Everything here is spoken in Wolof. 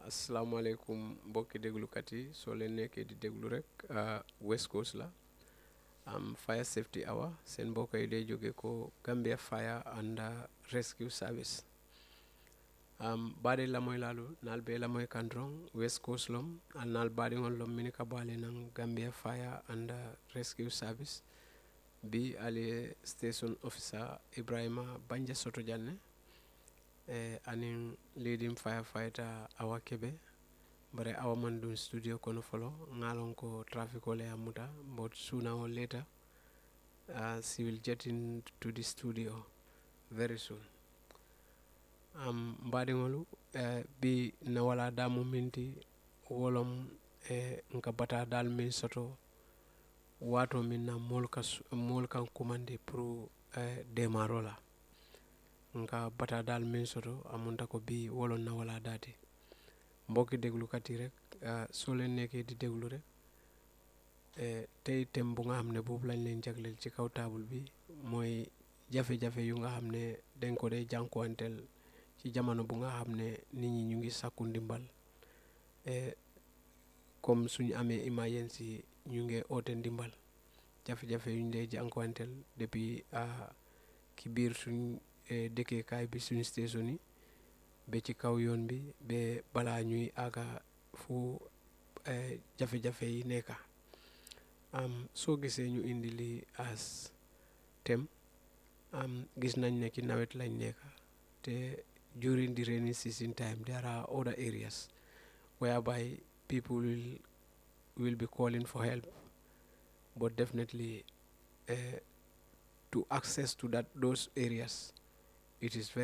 asalaamaaleykum mbokki déglukat yi soo leen nekkee di déglu rek West Coast la am fire safety hour seen mbokk yi day jóge ko Gambia Fire and Rescue Service um, baade lamoy lalu nal be lamoy kandrong West Coast lom al nal baadiŋol lom mini ka baale naŋ Gambia Fire and Rescue Service bi ali station officer Ibrahima Banja Soto Janne e anin leading firefighter Awa Kebe bare Awa man dun studio kono folo ngalon ko traffic ole amuta but sooner or later uh, she will get into the studio very soon um, mbaɗigolu uh, bi na wala damu minti wolom e nka bata dal min soto wato min na mol ka mol kan kumandi pour uh, demaro la nka bata dal min soto amunta ko bi wolon na wala dati mbokki déglukat yi rek soo leen nekkee di déglu rek tey thème bu nga xam ne boobu lañ leen jagleel ci kaw taabul bi mooy jafe-jafe yu nga xam ne dañ ko dee jànkuwanteel ci jamono bu nga xam ne nit ñi ñu ngi sàkku ndimbal comme suñu amee emergency ñu ngi oote ndimbal jafe-jafe yu ñu dee jànkuwanteel depuis ki biir suñ dëkkeekaay bi suñu station yi ba ci kaw yoon bi ba balaa ñuy àgga fu jafe-jafe yi nekka am soo gisee ñu indi li as tem am gis nañ ne ci nawet lañ nekka te during the rainy season time there are other areas whereby people will will be calling for help but definitely uh, to access to that those areas it is very